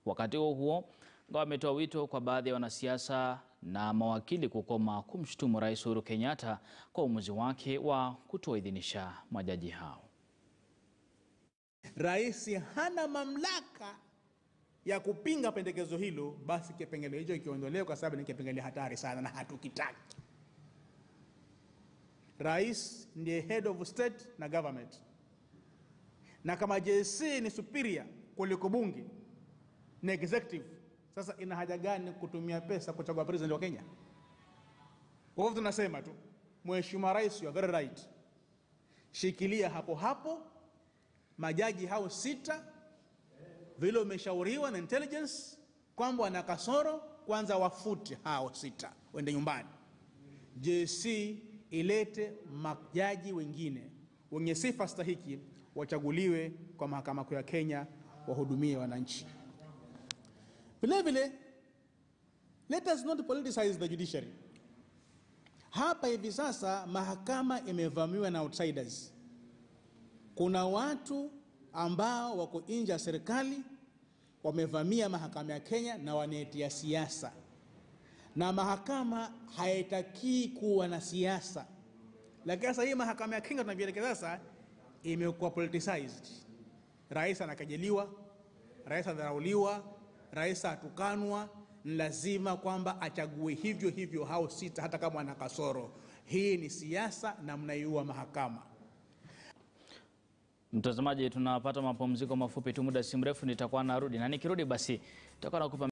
Wakati huo huo, Ngao ametoa wito kwa baadhi ya wanasiasa na mawakili kukoma kumshutumu Rais Uhuru Kenyatta kwa uamuzi wake wa kutoidhinisha majaji hao. Rais hana mamlaka ya kupinga pendekezo hilo, basi kipengele hicho kiondolewe, kwa sababu ni kipengele hatari sana na hatukitaki. Rais ndiye head of state na government, na kama JSC ni superior kuliko bunge na executive, sasa ina haja gani kutumia pesa kuchagua president wa Kenya? Kwa hivyo tunasema tu, Mheshimiwa Rais, you are very right, shikilia hapo hapo majaji hao sita vile umeshauriwa na intelligence kwamba wana kasoro, kwanza wafute hao sita, wende nyumbani. JSC ilete majaji wengine wenye sifa stahiki, wachaguliwe kwa mahakama kuu ya Kenya, wahudumie wananchi. Vile vile, let us not politicize the judiciary. Hapa hivi sasa mahakama imevamiwa na outsiders. Kuna watu ambao wako nje ya serikali wamevamia mahakama ya Kenya na wanaetia siasa, na mahakama haitakii kuwa na siasa. Lakini sasa hii mahakama ya Kenya tunavyoelekea sasa imekuwa politicized. Rais anakejeliwa, rais anadharauliwa, rais atukanwa, ni lazima kwamba achague hivyo hivyo hao sita, hata kama ana kasoro. Hii ni siasa na mnaiua mahakama. Mtazamaji, tunapata mapumziko mafupi tu, muda si mrefu nitakuwa narudi, na nikirudi basi nitakuwa nakupa